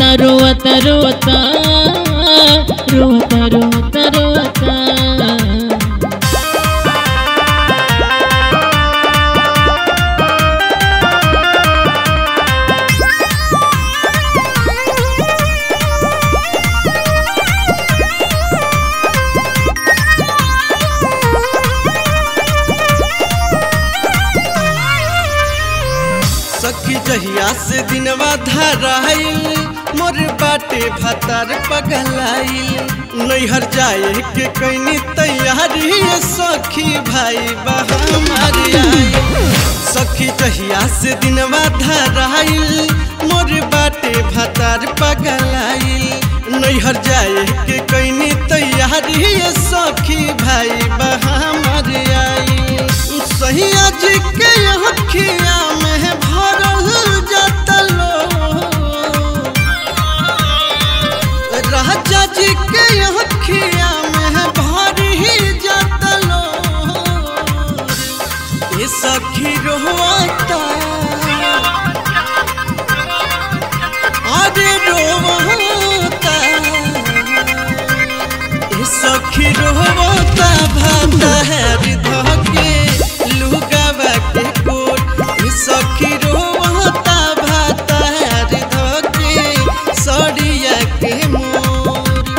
रोता रोता रोता रोता रोता रोता सखी जहिया से दिनवा धराइल मोर बाटे भतार पगलाइल नैहर जाए के कैनी तैयारी सखी भाई बहमार आइल सखी जहिया से दिनवा धराइल मोर बाटे भतार पगलाइल नैहर जाए के कैनी तैयारी सखी भाई बहमार आइल सहिया जी के अखिया में भरल जतलो राजा जी के अखिया में भरी जतलो ये सखी रोता अरे रोता ये सखी रोता भाता है धके लुगावा के कोट ये सखी रोता भाता है धके सड़िया के मोर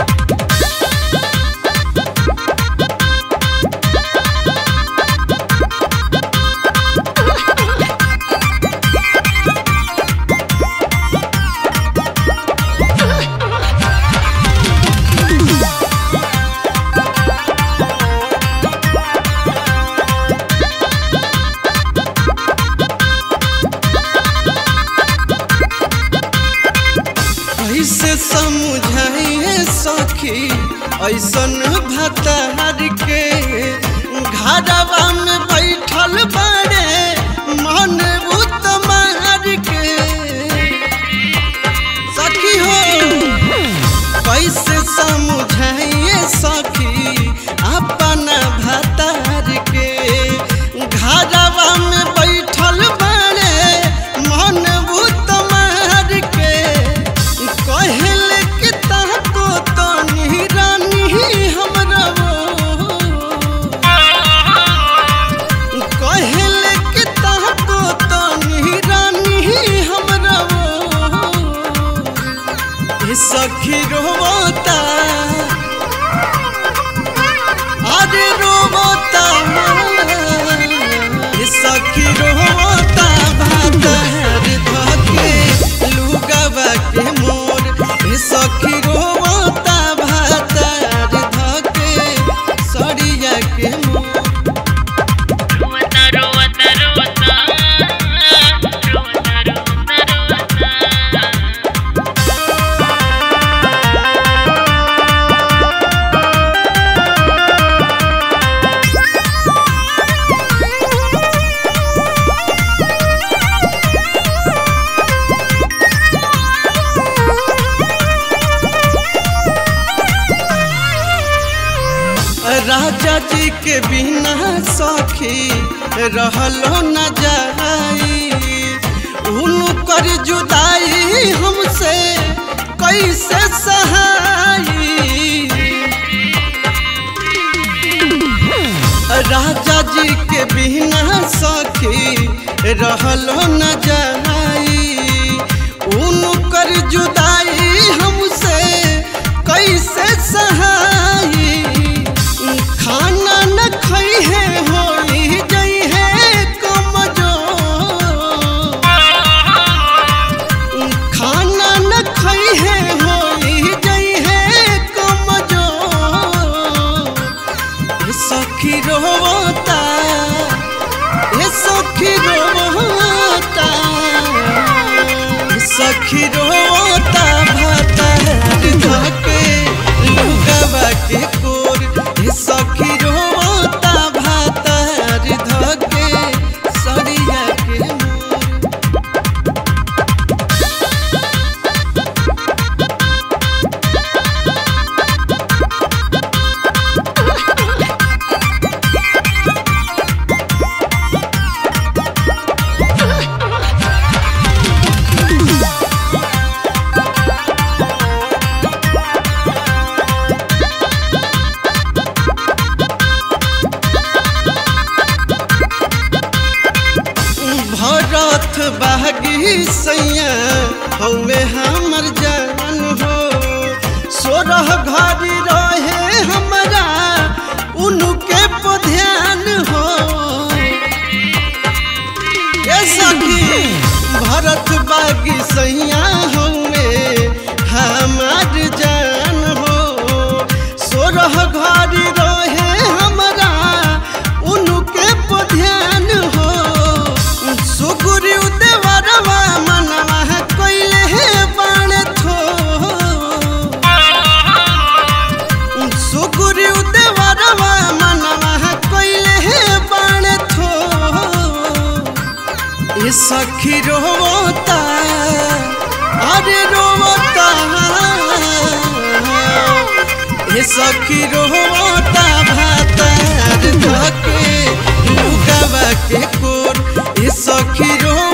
ऐसे समझाइए सखी ऐसन भतार के घरवा में बैठल बड़े मन उतमार के सखी हो कैसे समझाइए सखी अपना भतार के घरवा में बैठल बड़े मन उतमार के कहल के ताको तो रानी हमरा कहल के ताको तो रानी हमरा ये सखी रोता अरे रोता ये सखी रोता भाता है धके लुगावा के मोर ये सखी रोता भाता है धके सड़िया के मोर रोता रोता रोता रोता रोता रोता राजा जी के बिना सखी रहलो न जाई उनकर जुदाई हमसे कैसे सहाई राजा जी के बिना सखी रहलो न जाई उनकर जुदाई हमसे कैसे सहाई खाना न खई है होई जई है कमजोर खाना न खई है होई जई है कमजोर ये सखी रोता ये सखी रोता ये सखी रोता भाता है धके लुगावा के कोर ये सखी रोता भाता है धके सड़िया के मोर हौवे हमर जान हो सोरह घड़ी रहे हमरा उनके पर ध्यान हो ए सखी भरत बागी सैया हौवे हमार जान हो सोरह घड़ी रहे हमरा उनके पर ध्यान हो सुगुरु देवरवा मनवा कइले हे बाण थो सुगुरु देवरवा मनवा कइले हे बाण थो ए सखी रोता अरे रोता ए सखी रोता भातार धके लुगावा के कोर ए सखी रो